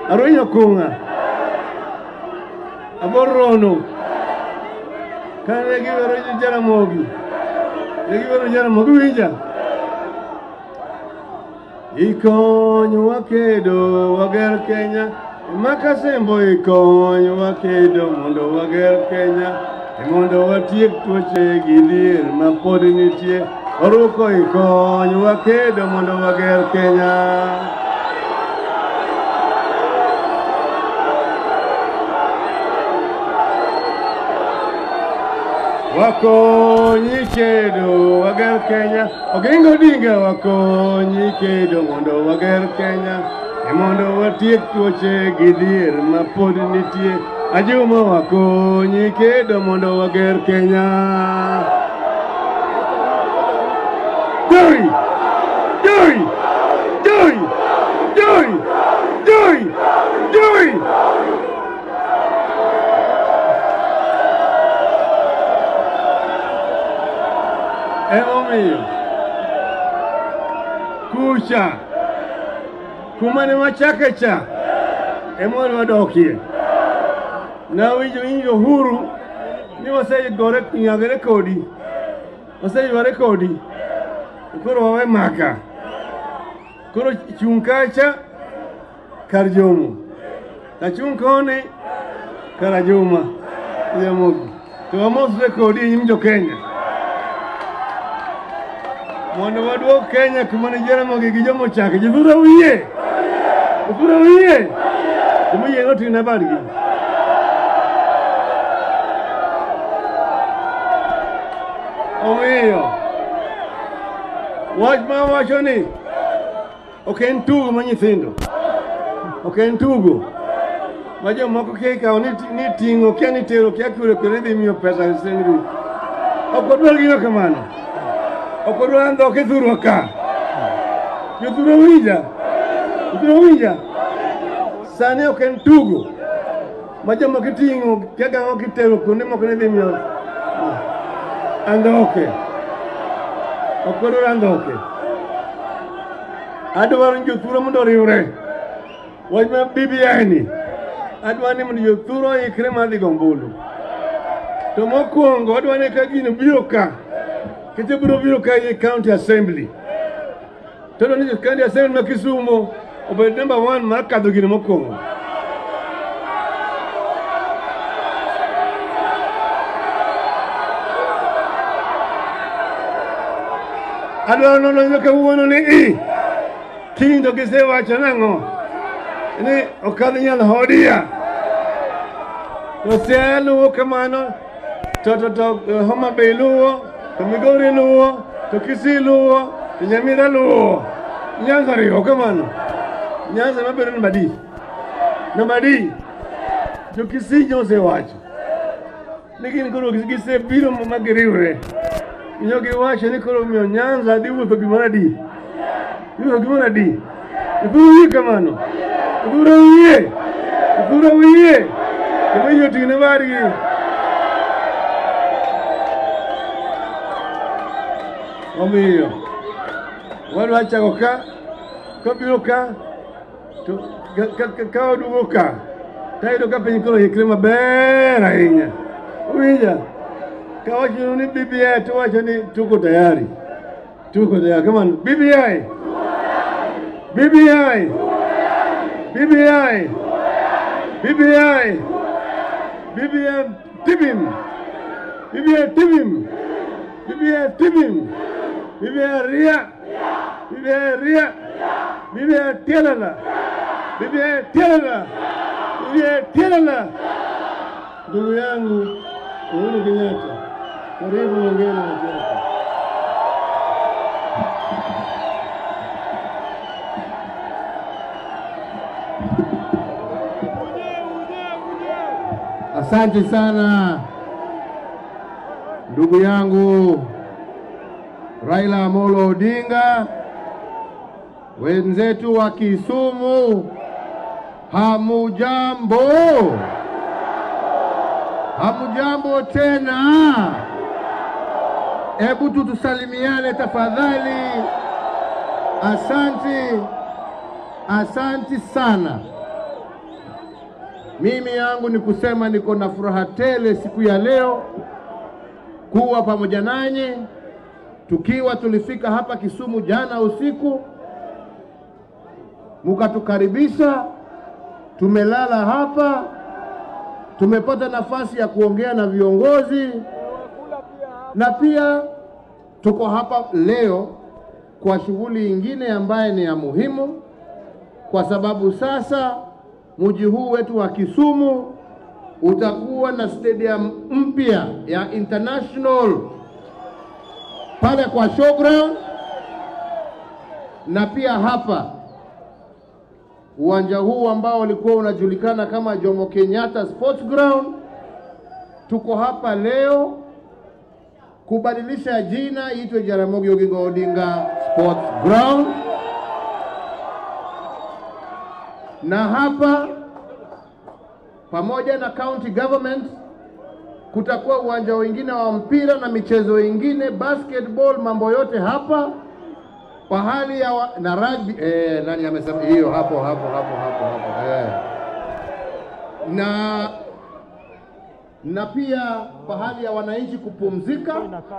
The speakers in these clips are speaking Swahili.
Arwenyo kunga. Aborono. Kane giwero Jaramogi. Giwero Jaramogi winja. Ikonyowa kedo wager Kenya. Makasembo ikonyowa kedo mondo wager Kenya. E mondo watiek tuoche gi dhier ma pod nitie. Oruko ikonyowa kedo mondo wager Kenya. wakonyi kedo wager Kenya Oginga Odinga wakonyi kedo mondo wager Kenya e mondo watiek tuoche gi dhier ma pod nitie Ajuma wakonyi kedo mondo wager Kenya Joy! Joy! Joy! Joy! Joy! Joy! Emomiyo kucha kuma ne wachake cha ema wadokie. Nawinjo winjo huru ni wasegore nyagre kodi, waseyware kodi, koro wawe maka. Koro chung' kacha kar Jomo, achung' koni kar Ajuma Jaramogi. To wamosre kodi e nyim jo Kenya. mondo waduog Kenya kuma ne Jaramogi gi jomo chake. Jodhura uyie? Jodhura uyie? Jomiyie noting'na badgi. Omiyo wach ma wacho ni ok en tugo ma nyithindo, ok en tugo ma jomoko kia ikawo ni ni ting'o kia ni tero kia kure kure dhi miyo pesa sendri. Ok wadwar gino kamano. ok odwar dhoke thurwa ka jothuro winja jothuro winja sani ok en tugo ma joma kiting'o kiagang'o kitero kuonde moko ni dhi miyo andhoke ok odwar andhoke adwaro ni jothuro mondo oriwre wach ma BBI ni adwaro ni mondo jothuro oikre mar dhi go ombulu to mokwongo adwaro ni ka gino biro ka kete biro biro ka ye county assembly todo ni county assembly ma Kisumu obed number one mar kadho gino mokwongo adwaro nono kawuono ni i kiny to gisewacho nang'o ni okadh nyal hodia to Siaya luwo kamano to to to Homa Bay luwo to Migori luwo to Kisii luwo to Nyamira luwo Nyanza riwo kamano Nyanza mabedo namba adi namba adi jo Kisii nosewacho ni gin koro gisebiro ma giriwre inyo giwacho ni koro miyo Nyanza dhi wuotho gimoro adi iwuotho gimoro adi Ithuro wiye kamano Ithuro wiye Ithuro wiye Kendo ijo ting'ne bargi omiyo wadwa chako ka kabiro ka to ka- ka- ka- ka waduogo ka tayudo ka piny koro ikre maber ahinya uwinja ka wacho ni BBI to wacho ni tuko tayari tuko tayari kamano BBI BBI BBI BBI BBI tibim BBI tibim BBI tibim BBI ria BBI ria BBI tialala BBI tialala BBI tialala ndugu yangu Uhuru Kenyatta karibu ongea na watu wako Asante sana ndugu yangu Raila Amolo Odinga, wenzetu wa Kisumu, hamujambo? Hamujambo tena? Hebu tu tusalimiane tafadhali. Asanti, asanti sana. Mimi yangu ni kusema niko na furaha tele siku ya leo kuwa pamoja nanyi, tukiwa tulifika hapa Kisumu jana usiku, mukatukaribisha, tumelala hapa, tumepata nafasi ya kuongea na viongozi na pia tuko hapa leo kwa shughuli ingine ambaye ni ya muhimu, kwa sababu sasa mji huu wetu wa Kisumu utakuwa na stadium mpya ya international pale kwa showground, na pia hapa uwanja huu ambao ulikuwa unajulikana kama Jomo Kenyatta Sports Ground. Tuko hapa leo kubadilisha jina iitwe Jaramogi Oginga Odinga Sports Ground, na hapa pamoja na county government kutakuwa uwanja wengine wa mpira na michezo ingine basketball, mambo yote hapa pahali ya wa, na rugby eh, nani amesema hiyo hapo hapo hapo hapo hapo eh. na na pia pahali ya wananchi kupumzika.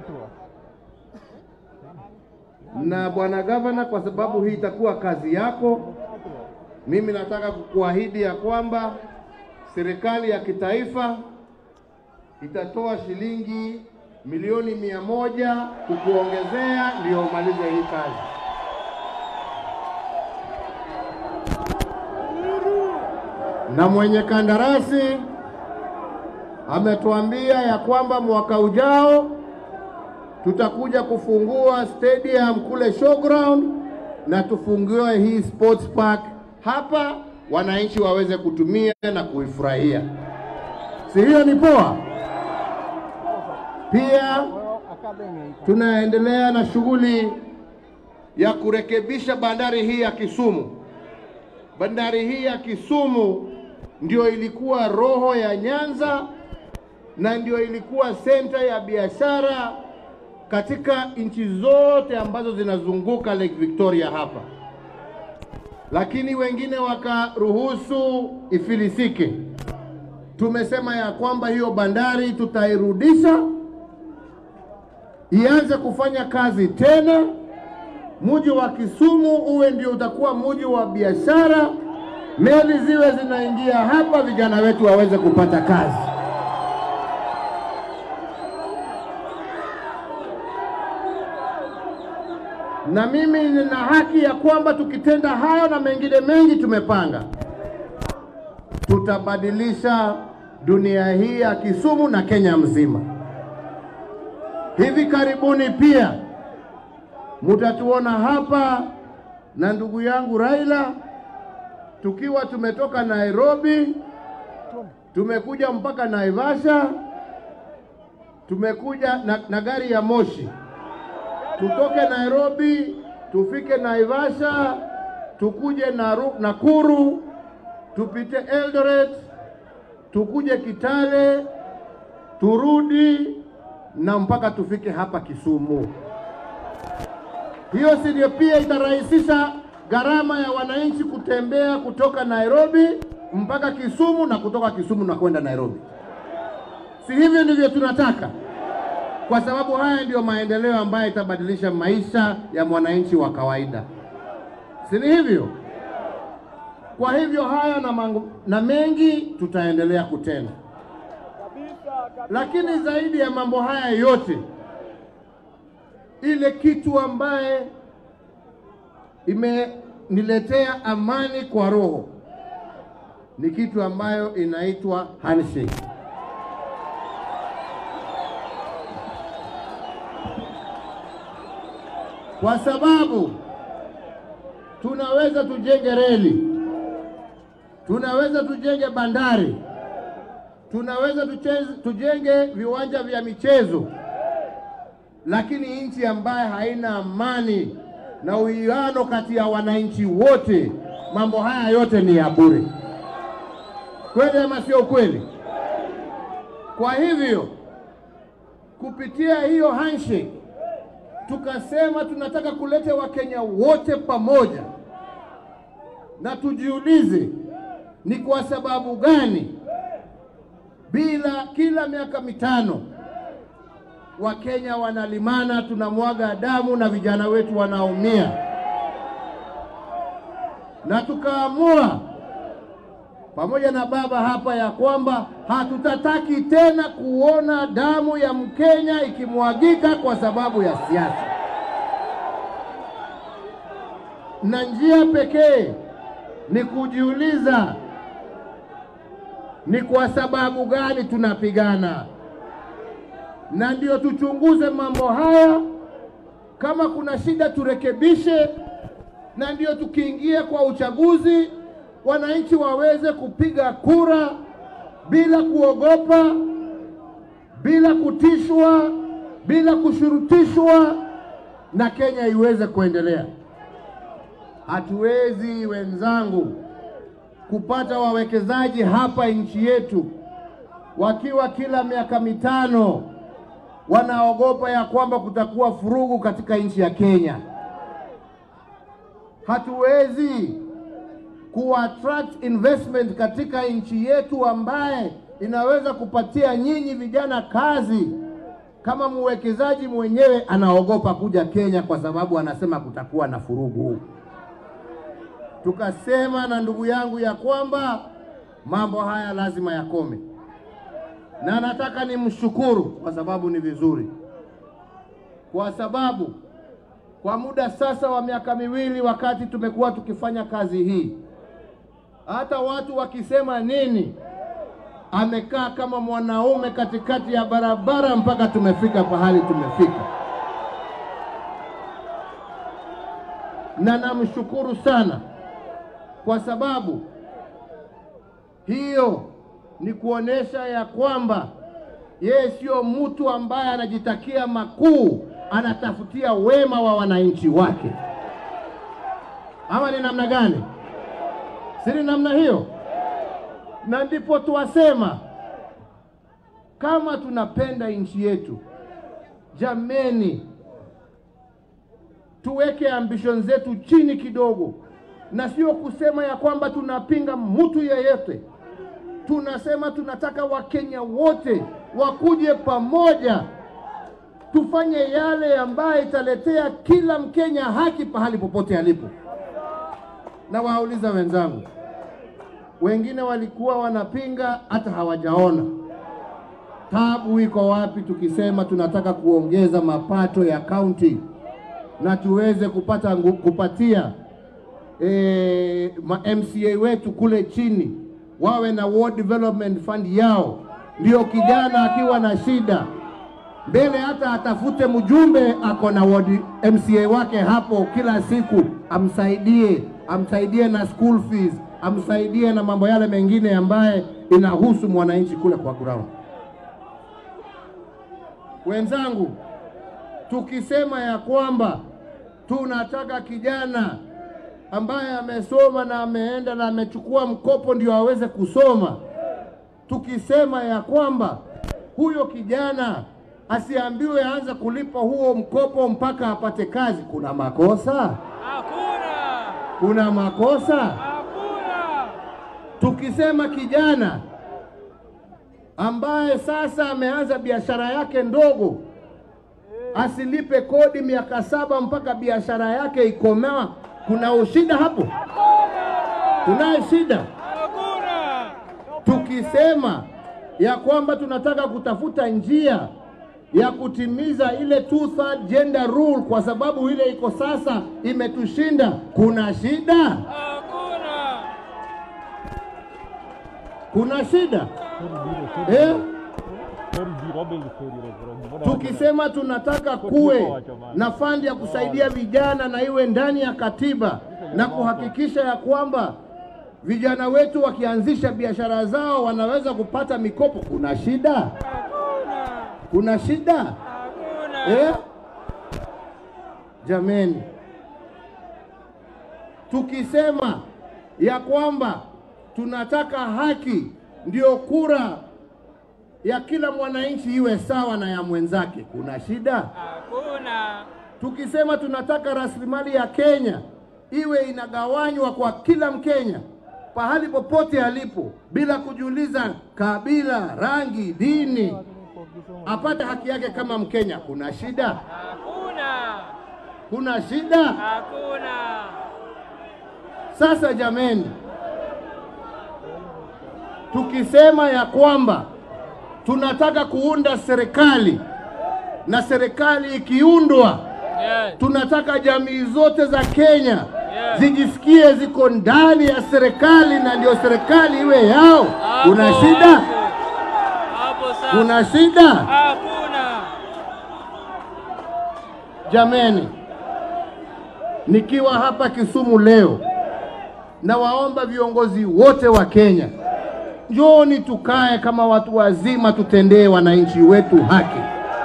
Na bwana gavana, kwa sababu hii itakuwa kazi yako, mimi nataka kukuahidi ya kwamba serikali ya kitaifa itatoa shilingi milioni mia moja kukuongezea ndio umalize hii kazi. Na mwenye kandarasi ametuambia ya kwamba mwaka ujao tutakuja kufungua stadium kule showground na tufungue hii sports park hapa, wananchi waweze kutumia na kuifurahia. Si hiyo ni poa? Pia tunaendelea na shughuli ya kurekebisha bandari hii ya Kisumu. Bandari hii ya Kisumu ndio ilikuwa roho ya Nyanza na ndio ilikuwa senta ya biashara katika nchi zote ambazo zinazunguka Lake Victoria hapa, lakini wengine wakaruhusu ifilisike. Tumesema ya kwamba hiyo bandari tutairudisha ianze kufanya kazi tena. Mji wa Kisumu uwe ndio utakuwa mji wa biashara, meli ziwe zinaingia hapa, vijana wetu waweze kupata kazi. Na mimi nina haki ya kwamba tukitenda hayo na mengine mengi tumepanga, tutabadilisha dunia hii ya Kisumu na Kenya mzima. Hivi karibuni pia mutatuona hapa na ndugu yangu Raila tukiwa tumetoka Nairobi, tumekuja mpaka Naivasha, tumekuja na, na gari ya moshi, tutoke Nairobi tufike Naivasha, tukuje Naru, Nakuru, tupite Eldoret, tukuje Kitale, turudi na mpaka tufike hapa Kisumu. Hiyo si ndio pia itarahisisha gharama ya wananchi kutembea kutoka Nairobi mpaka Kisumu na kutoka Kisumu na kwenda Nairobi. Si hivyo ndivyo tunataka? Kwa sababu haya ndiyo maendeleo ambayo itabadilisha maisha ya mwananchi wa kawaida, si ni hivyo? Kwa hivyo haya na, mangu, na mengi tutaendelea kutenda, lakini zaidi ya mambo haya yote ile kitu ambaye imeniletea amani kwa roho ni kitu ambayo inaitwa handshake. Kwa sababu tunaweza tujenge reli, tunaweza tujenge bandari, tunaweza tucheze, tujenge viwanja vya michezo lakini nchi ambaye haina amani na uwiano kati ya wananchi wote, mambo haya yote ni ya bure. Kweli ama sio kweli? Kwa hivyo kupitia hiyo handshake tukasema tunataka kuleta Wakenya wote pamoja, na tujiulize ni kwa sababu gani bila kila miaka mitano Wakenya wanalimana, tunamwaga damu na vijana wetu wanaumia, na tukaamua pamoja na baba hapa ya kwamba hatutataki tena kuona damu ya Mkenya ikimwagika kwa sababu ya siasa, na njia pekee ni kujiuliza ni kwa sababu gani tunapigana, na ndio tuchunguze mambo haya. Kama kuna shida turekebishe, na ndio tukiingia kwa uchaguzi wananchi waweze kupiga kura bila kuogopa, bila kutishwa, bila kushurutishwa, na Kenya iweze kuendelea. Hatuwezi wenzangu kupata wawekezaji hapa nchi yetu wakiwa kila miaka mitano wanaogopa ya kwamba kutakuwa furugu katika nchi ya Kenya. Hatuwezi kuattract investment katika nchi yetu ambaye inaweza kupatia nyinyi vijana kazi kama mwekezaji mwenyewe anaogopa kuja Kenya kwa sababu anasema kutakuwa na furugu. Tukasema na ndugu yangu ya kwamba mambo haya lazima yakome, na nataka nimshukuru kwa sababu ni vizuri, kwa sababu kwa muda sasa wa miaka miwili wakati tumekuwa tukifanya kazi hii, hata watu wakisema nini, amekaa kama mwanaume katikati ya barabara mpaka tumefika pahali tumefika, na namshukuru sana kwa sababu hiyo ni kuonesha ya kwamba yeye sio mtu ambaye anajitakia makuu, anatafutia wema wa wananchi wake. Ama ni namna gani? Si ni namna hiyo? Na ndipo tuwasema kama tunapenda nchi yetu, jameni, tuweke ambition zetu chini kidogo, na sio kusema ya kwamba tunapinga mtu yeyote. Tunasema tunataka Wakenya wote wakuje pamoja, tufanye yale ambayo italetea kila Mkenya haki pahali popote alipo. Na wauliza wenzangu, wengine walikuwa wanapinga hata hawajaona tabu iko wapi, tukisema tunataka kuongeza mapato ya kaunti na tuweze kupata ngu, kupatia e, ma MCA wetu kule chini wawe na ward development fund yao, ndio kijana akiwa na shida mbele hata atafute mjumbe ako na ward MCA wake hapo kila siku, amsaidie amsaidie na school fees, amsaidie na mambo yale mengine ambaye inahusu mwananchi kule kwa ground. Wenzangu, tukisema ya kwamba tunataka kijana ambaye amesoma na ameenda na amechukua mkopo ndio aweze kusoma, tukisema ya kwamba huyo kijana asiambiwe aanze kulipa huo mkopo mpaka apate kazi, kuna makosa? Hakuna! Kuna makosa? Hakuna! Tukisema kijana ambaye sasa ameanza biashara yake ndogo asilipe kodi miaka saba mpaka biashara yake ikomaa, kuna ushida hapo? Kunaye shida? Hakuna! Tukisema ya kwamba tunataka kutafuta njia ya kutimiza ile two third gender rule kwa sababu ile iko sasa imetushinda, kuna shida? Hakuna! Kuna shida eh? Tukisema tunataka kuwe na fandi ya kusaidia vijana na iwe ndani ya katiba na kuhakikisha ya kwamba vijana wetu wakianzisha biashara zao wanaweza kupata mikopo, kuna shida? Hakuna! Kuna shida Hakuna! eh? Jameni, tukisema ya kwamba tunataka haki, ndio kura ya kila mwananchi iwe sawa na ya mwenzake, kuna shida? Hakuna! Tukisema tunataka rasilimali ya Kenya iwe inagawanywa kwa kila Mkenya pahali popote alipo bila kujiuliza kabila, rangi, dini, apate haki yake kama Mkenya. Kuna shida? Hakuna. Kuna shida? Hakuna. Sasa jameni, tukisema ya kwamba tunataka kuunda serikali na serikali ikiundwa, Yes. tunataka jamii zote za Kenya Yes. zijisikie ziko ndani ya serikali na ndio serikali iwe yao. Kuna Hapo shida? hapo. Hapo sasa. Kuna shida? Hakuna. Jameni, nikiwa hapa Kisumu leo, nawaomba viongozi wote wa Kenya, njooni tukae kama watu wazima, tutendee wananchi wetu haki.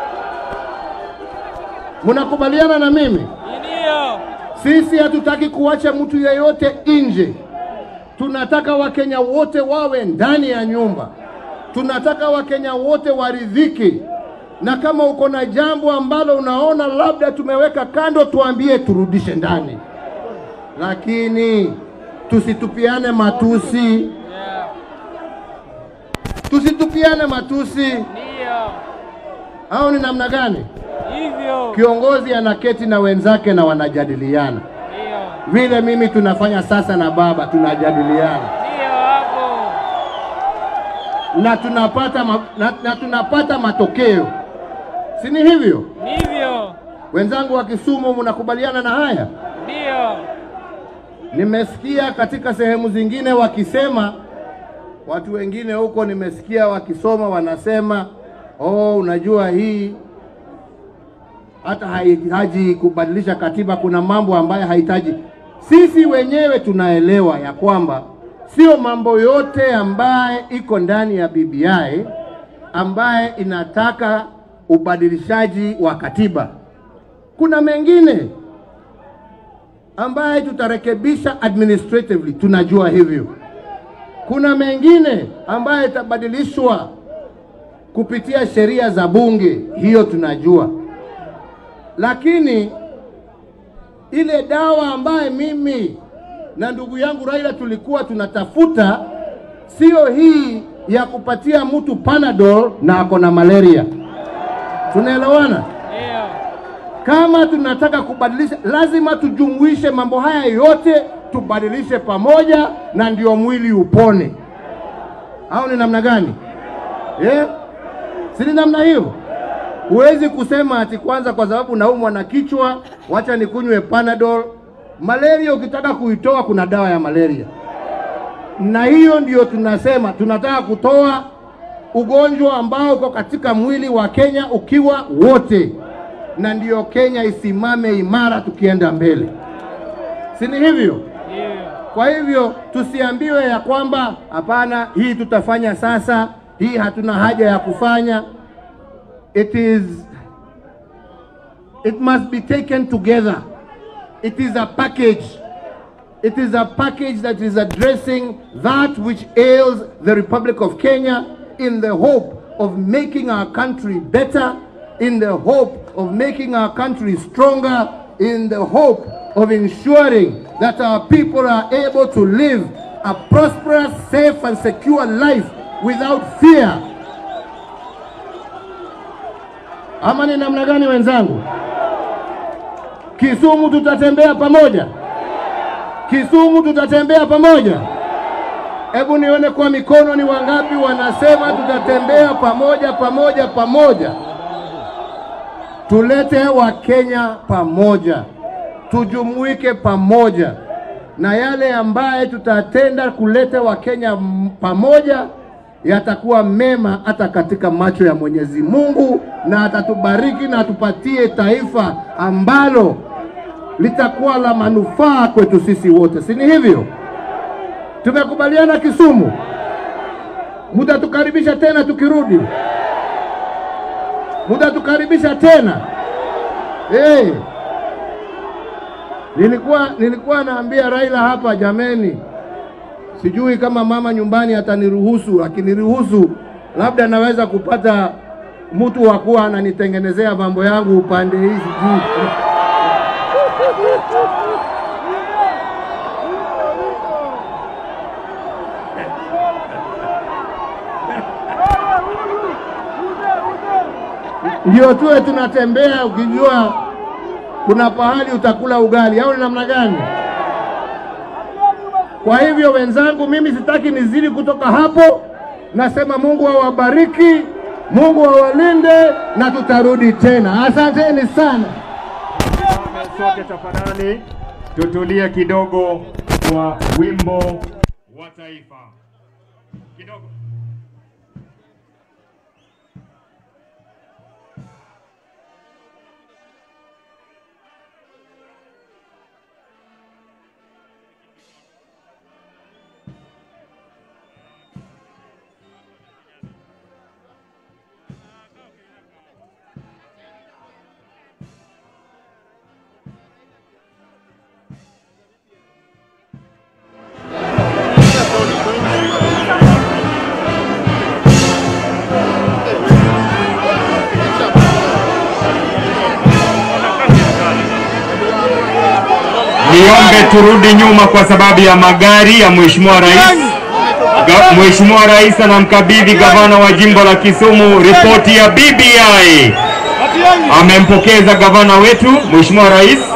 Mnakubaliana na mimi? Ndio. Sisi hatutaki kuacha mtu yeyote nje. Tunataka Wakenya wote wawe ndani ya nyumba. Tunataka Wakenya wote waridhike, na kama uko na jambo ambalo unaona labda tumeweka kando, tuambie turudishe ndani, lakini tusitupiane matusi, Yeah. tusitupiane matusi. Ndio. Au ni namna gani? Hivyo. Kiongozi anaketi na wenzake na wanajadiliana Ndio. vile mimi tunafanya sasa na baba, tunajadiliana Ndio hapo. na tunapata ma, na, na tunapata matokeo, si ni hivyo? Ndivyo. Wenzangu wa Kisumu, mnakubaliana na haya? Ndio. Nimesikia katika sehemu zingine wakisema, watu wengine huko nimesikia wakisoma wanasema, oh, unajua hii hata haihitaji kubadilisha katiba, kuna mambo ambayo hahitaji. Sisi wenyewe tunaelewa ya kwamba sio mambo yote ambaye iko ndani ya BBI ambaye inataka ubadilishaji wa katiba. Kuna mengine ambaye tutarekebisha administratively, tunajua hivyo. Kuna mengine ambaye itabadilishwa kupitia sheria za bunge, hiyo tunajua. Lakini ile dawa ambaye mimi na ndugu yangu Raila tulikuwa tunatafuta sio hii ya kupatia mtu Panadol na ako na malaria. Tunaelewana? Ndio. Kama tunataka kubadilisha, lazima tujumuishe mambo haya yote, tubadilishe pamoja, na ndio mwili upone. Au ni namna gani? Eh? Si ni namna hiyo? Huwezi kusema ati kwanza kwa sababu naumwa na kichwa, wacha nikunywe Panadol. Malaria ukitaka kuitoa, kuna dawa ya malaria, na hiyo ndio tunasema tunataka kutoa ugonjwa ambao uko katika mwili wa Kenya ukiwa wote, na ndiyo Kenya isimame imara tukienda mbele, si ni hivyo? Ndio. Kwa hivyo tusiambiwe ya kwamba hapana, hii tutafanya sasa, hii hatuna haja ya kufanya. It is it must be taken together. It is a package. It is a package that is addressing that which ails the Republic of Kenya in the hope of making our country better, in the hope of making our country stronger, in the hope of ensuring that our people are able to live a prosperous, safe, and secure life without fear. Ama ni namna gani wenzangu? Kisumu tutatembea pamoja. Kisumu tutatembea pamoja. Hebu nione kwa mikono ni wangapi wanasema tutatembea pamoja pamoja pamoja. Tulete Wakenya pamoja, tujumuike pamoja, na yale ambaye tutatenda kuleta Wakenya m- pamoja yatakuwa mema hata katika macho ya Mwenyezi Mungu, na atatubariki na atupatie taifa ambalo litakuwa la manufaa kwetu sisi wote, si ni hivyo? Tumekubaliana Kisumu, mutatukaribisha tena tukirudi, mutatukaribisha tena hey. Nilikuwa nilikuwa naambia Raila hapa, jameni, sijui kama mama nyumbani ataniruhusu. Akiniruhusu labda naweza kupata mtu wa kuwa ananitengenezea mambo yangu upande hii, sijui ndio tuwe tunatembea ukijua kuna pahali utakula ugali au ni namna gani? Kwa hivyo wenzangu, mimi sitaki nizidi kutoka hapo. Nasema Mungu awabariki, Mungu awalinde na tutarudi tena. Asanteni sana. sote tafadhali tutulie kidogo kwa wimbo wa taifa kidogo. Niombe turudi nyuma kwa sababu ya magari ya Mheshimiwa Rais. Ga- Mheshimiwa Rais anamkabidhi gavana wa jimbo la Kisumu ripoti ya BBI. Amempokeza gavana wetu Mheshimiwa Rais.